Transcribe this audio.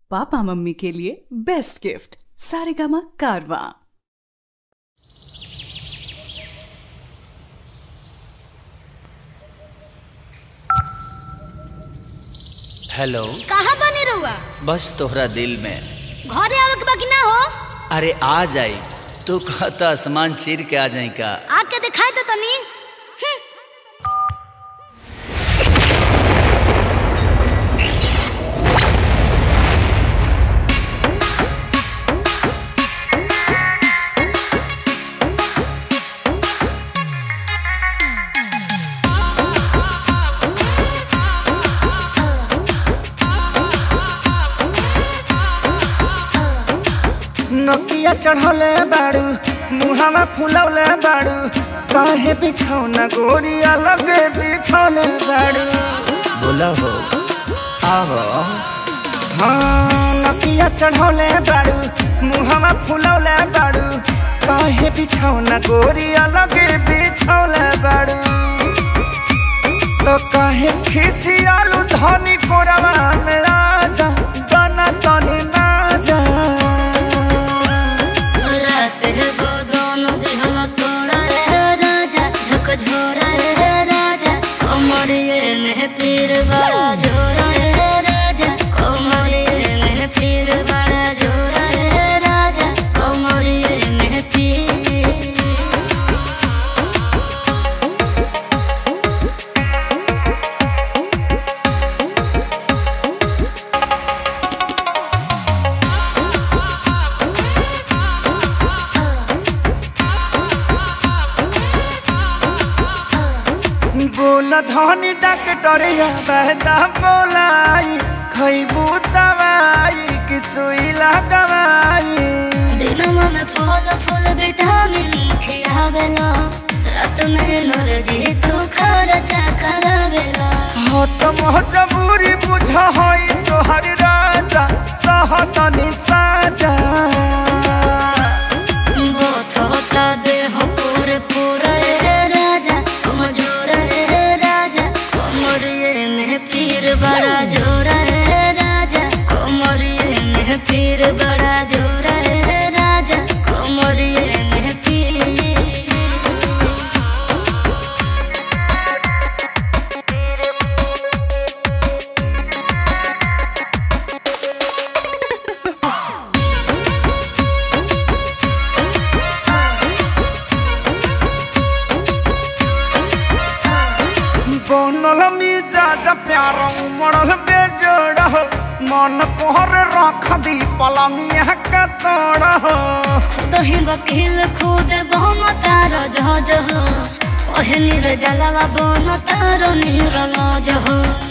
papa mummy के लिए best gift Saregama कारवा हेलो कहाँ बने रहुआ बस तोहरा दिल में घरे आवे के बाकी ना हो अरे आ जाई तू कहता आसमान चीर के आ जाई का आके दिखाई तो तनी हम्म, नकिया चढ़ौले बाड़ू मुहावा फुलौले बाड़ू काहे बिछौना गोरिया लगे बिछौले बाड़ू बोला हो आहो हाँ नकिया चढ़ौले बाड़ू मुहावा फुलौले बाड़ू काहे बिछौना गोरिया लगे बिछौले बाड़ू तो काहे खिसियालू धनी कोरवा में राजा बना तनी ना जा रात है वो दोनों दिल तोड़ा रे राजा झक झोरा रे राजा कोमरिए में पीर बड़ा झोरा रे राजा कोमरिए में पीर बड़ा झोरा रे राजा कोमरिए में पीर बोल धनी डॉक्टरिया बहता बोलाई खैबू दवाई कि सुई लगवाई दिनमा में फल फूल विटामिन खियावेला रात में नरजी तू खर्चा करावेला हो तो मजबूरी बुझ हई तोहर राजा सहतनी साजा बोथ होता देह पूरे पूरा रे राजा कमजोर रे राजा कमरिए में पीर बड़ा जोर रे राजा कमरिए में पीर बड़ा जोर रे राजा कमरिए में पीर बनल मिजाज प्यार उमड़ल बेजोड़ हो मन कोहर रख दी पलंगिया का तोड़ हो दही वकील खुद बहुम तार जह जह ओहे नीर जलवा बन तार नीर जह